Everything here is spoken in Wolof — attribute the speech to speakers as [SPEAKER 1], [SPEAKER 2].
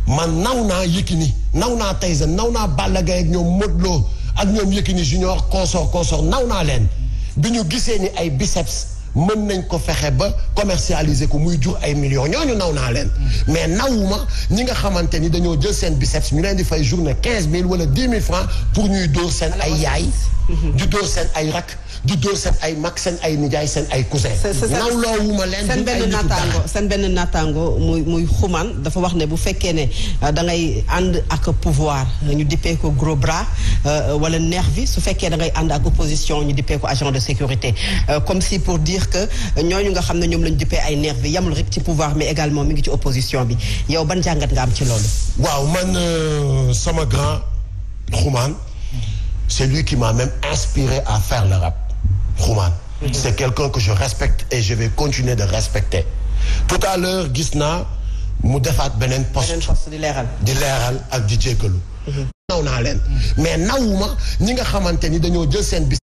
[SPEAKER 1] man naw naa Yékini naw naa Tyson naw naa Balla Gaye ak ñoom Modou Lo ak ñoom Yékini junior consort consort naw naa leen bi ñu gisee ni ay biceps mën nañ ko fexe ba commercialiser ko muy jur ay millions ñooñu naw naa leen mais nawuma ñi nga xamante ni dañoo jël seen biceps ñu leen di fay journée quinze mille wala dix mille francs pour ñuy dóor seen ay yaay di dóor seen ay rak di dóor seen ay mag seen ay nijaay seen ay cousin nawloowuma leen
[SPEAKER 2] seen benn naataango seen benn naataango muy muy xumaan dafa wax ne bu fekkee ne da ngay ànd ak pouvoir ñu dippee ko gros bras wala nervi su fekkee da ngay ànd ak opposition ñu dippee ko agent de sécurité comme si pour dire que ñooñu nga xam ne ñoom lañu dippee ay nervi yamul rek ci pouvoir mais également mi ngi ci opposition bi yow ban jàngat nga am ci loolu
[SPEAKER 1] waaw man sama grand xumaan c'est lui qui m'a même inspiré à faire le rap Xuman c'est quelqu'un que je respecte et je vais continuer de respecter tout à l'heure gis naa mu defaat beneen poste
[SPEAKER 2] di leeral
[SPEAKER 1] di leeral ak di jéggalu naw naa leen mais nawuma ñi nga xamante ni dañoo jël seen bis